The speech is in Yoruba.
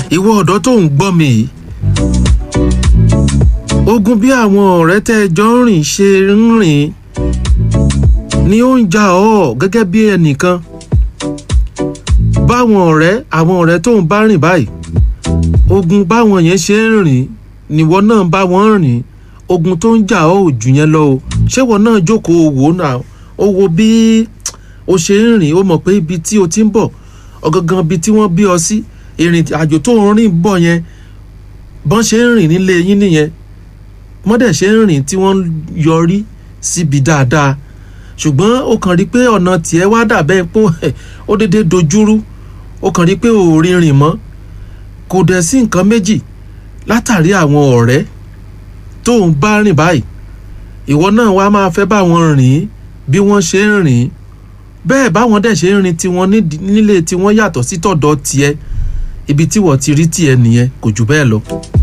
ìwọ ọ̀dọ́ tó ń gbọ́ mi yìí ogun bí àwọn ọ̀rẹ́ tẹ́ ẹ jọ ń rìn ṣe ń rìn ni ó ń jà ọ́ gẹ́gẹ́ bí ẹnìkan báwọn ọ̀rẹ́ àwọn ọ̀rẹ́ tó ń bá rìn báyìí ogun báwọn yẹn ṣe ń rìn níwọ náà bá wọn rìn ogun tó ń jà ọ́ ò jù yẹn lọ o ṣé wọn náà jókòó wò ó náà ó wo bí o ṣe ń rìn ó mọ̀ pé ibi tí o ti ń bọ̀ ọ̀gangan ibi tí wọ́n bí ọ sí ìrìn àjò tó ń rìn bọ̀ yẹn bọ́n ṣe ń rìn nílé yín nìyẹn mọ́dẹ̀ ṣe ń rìn tí wọ́n yọrí síbi dáadáa ṣùgbọ́n ó kàn rí pé ọ̀nà tiẹ̀ wá dàbẹ́ pé ó dédé dojúrú ó kàn rí pé ò rí rìn mọ́ kò dẹ̀ sí nǹkan méjì látàrí àwọn ọ̀rẹ́ tó ń bá rìn báyìí ìwọ náà wá máa fẹ́ bá wọn rìn bí wọ́n ṣe ń rìn bẹ́ẹ̀ báwọn dẹ̀ ṣe ń rìn tiwọn nílé tiwọn yàtọ̀ sí tọ̀dọ̀ tiẹ̀ ibi tí wọ́n ti rí tiẹ̀ nìyẹn kò jù bẹ́ẹ̀ lọ.